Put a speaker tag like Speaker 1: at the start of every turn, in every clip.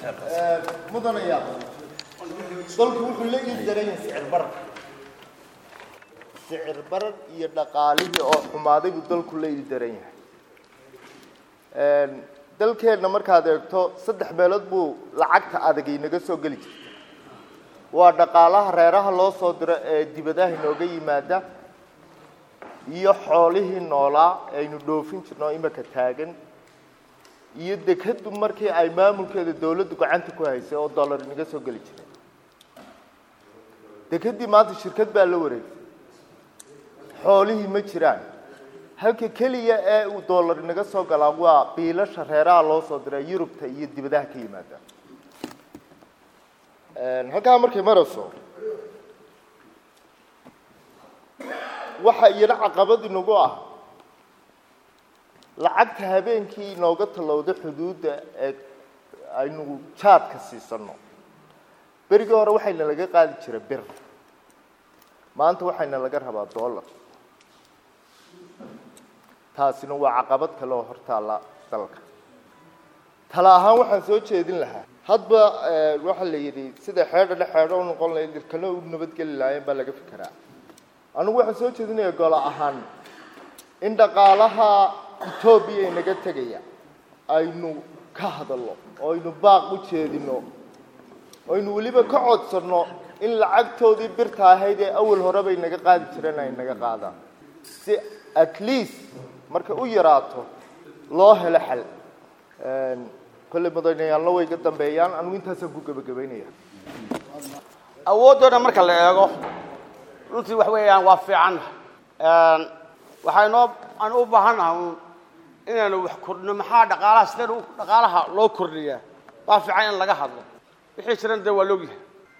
Speaker 1: mudanaya dalku wuxuu la ii daran yahay sicir barar sicir barar iyo dhaqaalihii oo xumaaday buu dalku la ii daran yahay dalkeenna markaad eegto saddex meelood buu lacagta adag inaga soo geli jirtay waa dhaqaalaha reeraha loo soo diro ee dibadaha inooga yimaada iyo xoolihii noolaa aynu dhoofin jirno imika taagan iyo dekadu markii ay maamulkeeda dawladdu gacanta ku haysay oo dollar inaga soo geli jiray dekadii maanta shirkad baa la wareegtay xoolihii ma jiraan halka keliya ee uu dollar inaga soo galaa waa biilasha reeraha loo soo dira yurubta iyo dibadaha ka yimaada halkaa markay marayso waxa iyana caqabad inagu ah lacagta habeenkii inooga tallowda xuduudda ee aynu jaadka siisanno berigii hore waxayna laga qaadi jira bir maanta waxayna laga rabaa dollar taasina waa caqabad kale oo hortaalla dalka tala ahaan waxaan soo jeedin lahaa hadba waxaa la yidhi sida xeedhana xeedho u noqon lahayd dirkana u nabadgeli lahaayeen baa laga fikeraa anigu waxaan soo jeedinayaa golo ahaan in dhaqaalaha etoobiya inaga tegaya aynu ka hadalno oo aynu baaq u jeedino oo aynu weliba ka codsanno in lacagtoodii birta ahayd ee awal horeba inaga qaadi jireen ay naga qaadaan si at least markay u yaraato loo helo xal kolley mudanayaalna way ga dambeeyaan anigu intaasaan ku gebagabaynaya
Speaker 2: awoodooda marka la eego runtii wax weeyaan waa fiican waxaynoo aan u baahannahay un inaynu wax kordhino maxaa dhaqaalaha sideen u dhaqaalaha loo kordhiyaa waa fiican in laga hadlo wixii jiran dee waa loogyahay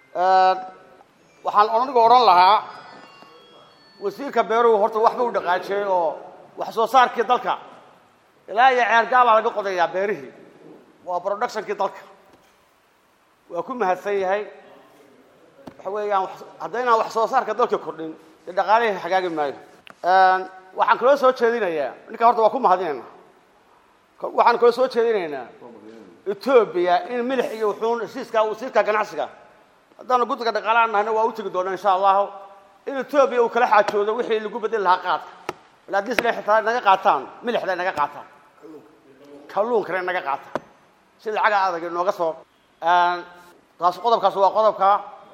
Speaker 2: waxaan anigu odhan lahaa wasiirka beeruhu horta waxba u dhaqaajiyey oo wax soo saarkii dalka ilaa iyo ceergaabaa laga qodayaa beerihii waa productionkii dalka waa ku mahadsan yahay waxa weeyaan haddaynaan wax soo saarka dalka kordhin dee dhaqaalihii hagaagi maayo waxaan kaloo soo jeedinayaa ninka horta waa ku mahadinaynaa waxaan kaloo soo jeedinaynaa etoobiya in milix iyo wuxuun heshiiska wasiirka ganacsiga haddaanu guddiga dhaqaalaha nahayna waa u tegi doonaa insha allahu in etoobiya uu kala xaajoodo wixii lagu bedeli lahaa qaadka bal haddii sina xitaa naga qaataan milixda naga qaataan kalluunkana naga qaataan si lacaga adag inooga soo taas qodobkaas waa qodobka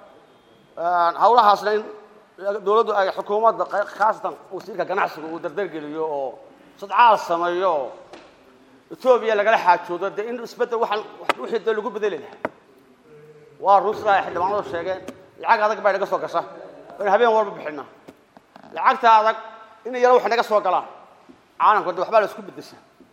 Speaker 2: hawlahaasna in dawladdu ay xukuumadda khaasatan wasiirka ganacsiga uu dardargeliyo oo sadcaal sameeyo oo etoobiya lagala xaajoodo dee in isbeddel waxaan wixii dee lagu bedeli lahaa waa run sidaa ay xildhibaanadu sheegeen lacag adag bay naga soo gasha waynu habeen walba bixina lacagta adag in yaro wax naga soo galaan caalamka de waxbaa la isku bedesha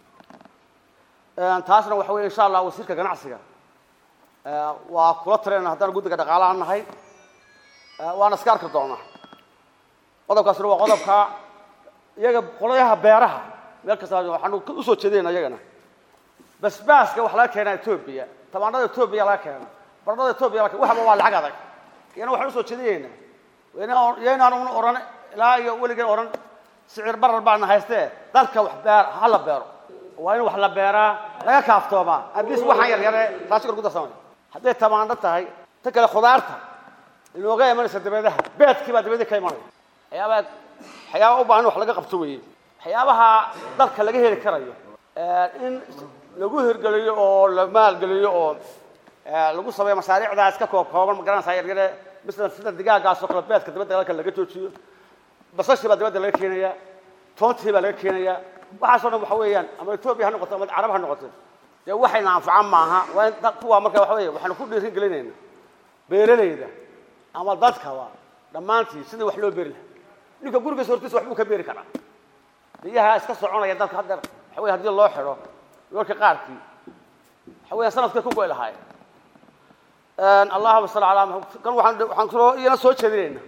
Speaker 2: taasna waxa weye insha allah wasiirka ganacsiga waa kula talina haddaan guddiga dhaqaalaha nahay waana iska arki doonaa qodobkaasna waa qodobka iyaga qolayaha beeraha meel kasta waxaanu usoo jeedinayna iyagana basbaaska wax laga keenaa etoobiya tamaanada etoobiya laga keena baradhada etoobiya laga waxba waa lacag adag iyana waxaan usoo jeedinaynaa yaynaan un oran ilaa iyo weligeen oran sicir barar baana haystee dalka wax beer ha la beero waa in wax la beeraa laga kaaftoomaa abis waxaan yar yare taasi kor ku darsamay hadday tamaando tahay ta kale khudaarta inooga imanaysa dabeedaha beedkii baa dabadii ka imanaya waxyaabaa waxyaaba u baahan in wax laga qabto weeye waxyaabaha dalka laga heli karayo in lagu hirgeliyo oo la maalgeliyo oo lagu sameeyo mashaariicdaas ka koob kooban magaranaysaa yaryare misla sida digaagaas oo kale beedka dabadda dalka laga joojiyo basashii baa dabadda laga keenaya toontii baa laga keenaya waxaasoo dhan waxa weeyaan ama etoobiya ha noqoto ama carab ha noqoto dee waxayna anfacan maaha waa in kuwa marka waxa weeye waxaanu ku dhiirin gelinayna beeralayda ama dadkaba dhammaantii sidii wax loo beeri lahaa ninka gurigiisa hortiisa waxbuu ka beeri karaa biyaha iska soconaya dalka haddeer waxa weye haddii loo xidho yoolka qaarkii waxa weeyaan sanadkay ku goy lahaayeen allahuma salli calaa maxamed kan waxaan waxaan kaloo iyana soo jeedinayna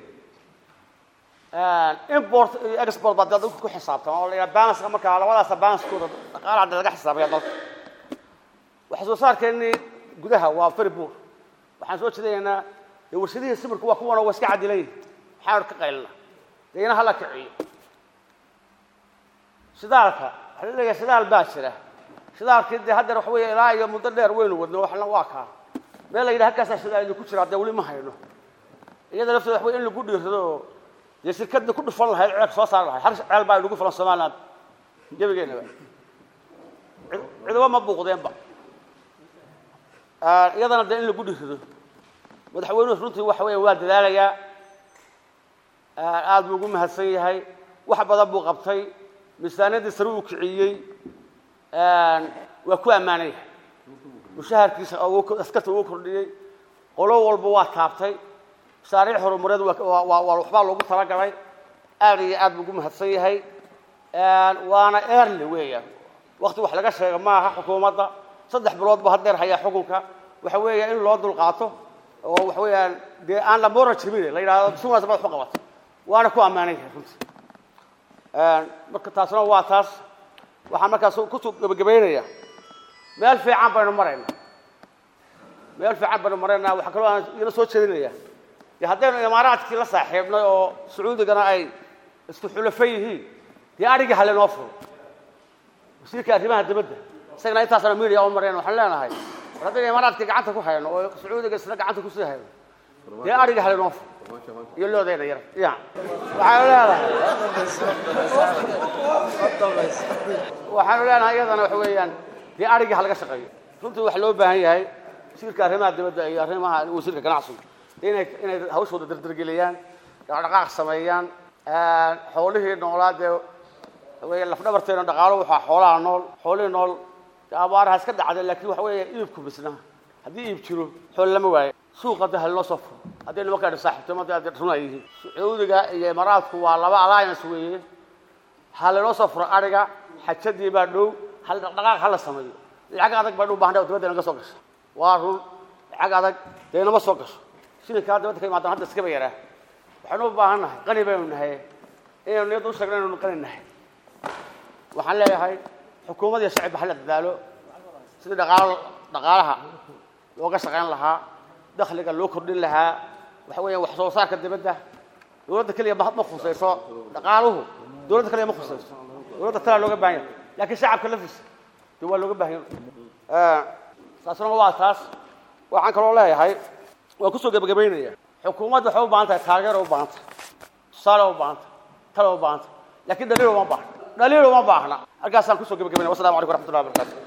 Speaker 2: import iyo export baa dee dadku ku xisaabtama oo la yidhaha balanska markaa labadaasa balanskooda dhaqaalaha hadda laga xisaabaya dalka wax soo saarkeennii gudaha waa very poor waxaan soo jeedinaynaa dee warshadihii sibirku waa kuwan oo waa iska cadilan yihin maxaan ka qaylina dee ina hala kiciyo shidaalka waxaa la leeyahay shidaal baa jira shidaalkii dee haddeer waxa weeye ilaa iyo muddo dheer weynu wadno waxna waa kaa meel la yidhaha halkaasaa shidaal idinku jira dee weli ma hayno iyada lafteeda wax wey in lagu dhiirado oo dee shirkadda ku dhufan lahayd ceelka soo saari lahayd hal ceel baa inagu filan somaliland gebageenaba ciduba ma buuqdeenba iyadana dee in lagu dhiirado madaxweynuhu runtii waxa weya waa dadaalayaa aada buu ugu mahadsan yahay wax badan buu qabtay miisaaniyaddii sare uu kiciyey waa ku ammaanay mushaharkiisa askarta ugu kordhiyey qolo walba waa taabtay mashaariic horumareed waa waxbaa loogu talagalay aad iyo aad buu ugu mahadsan yahay waana eerle weeyaan wakti wax laga sheega maaha xukuumadda saddex bilood bu haddeer hayaa xukunka waxa weeya in loo dulqaato oo waxa weeyaan dee aan la moora jibine la yidhahdo si wanaagsan baad waxu qabatay waana ku ammaanay yahay runtii marka taasna waa taas waxaan markaas kusoo gebagabaynaya meel fiican baynu maraynaa meel fiican baynu maraynaa waxaa kaloo aan ila soo jeedinaya dee haddaynu imaaraadkii la saaxiibnay oo sacuudigana ay isku xulafo yihiin dee adhigii halenoo furo wasiirka arrimaha dibadda isagana intaasana media u mareen waxaan leenahay war haddaynu imaaraadkii gacanta ku hayno oo sacuudiga isna gacanta kusii hayno dee adhigii halenoo furo iyo loodayna yar ya waxaanu leenahay waxaanu leenahay iyadana waxa weeyaan dee adhigii halaga shaqeeyo runtii waxa loo baahan yahay wasiirka arrimaha dibadda iyo arrimaha wasiirka ganacsigu inay inay hawshooda dardargeliyaan dhaqdhaqaaq sameeyaan xoolihii noolaa dee wey lafdhabarteena dhaqaalo waxaa xoolaha nool xoolihii nool abaaraha iska dhacday laakiin waxa weeya iibku bisna haddii iib jiro xool lama waayo suuqa de haloo soo furo hadday nimankaa saaxiibtimada ad run ay yihiin sacuudiga iyo imaaraadku waa laba alliance weeye ha lanoo soo furo adhiga xajadii baa dhow hal dhaqdhaqaaq hala sameeyo lacag adag baynu u baahna dibadda naga soo gasho waa run lacag adag dee nama soo gasho shilinkaa dibadda ka imaadaan hadda iskaba yaraa waxaynu u baahan nahay qani baynu nahay inaynu niyadda u sheegno inaynu qani nahay waxaan leeyahay xukuumad iyo shacibba hala dadaalo sidii dhaqaalo dhaqaalaha looga shaqayn lahaa dakhliga loo kordhin lahaa waxa weeya wax soo saarka dibadda dowladda keliya ma ma khusayso dhaqaaluhu dowladda keliya ma khusayso dowladda talaa looga baahan yahay laakiin shacabka laftiisa de waa looga baahan yahay taasna waa taas waxaan kaloo leeyahay waan kusoo gebagabaynaya xukuumadda waxay u baahan tahay taageero u baahan tahay tusaale u baahan tahay talo u baahan tahay laakiin dhaliil uma baahna dhaliil uma baahna halkaasaan kusoo gebagabaynaya wassalamu calaykum waraxmatullahi wabarakatu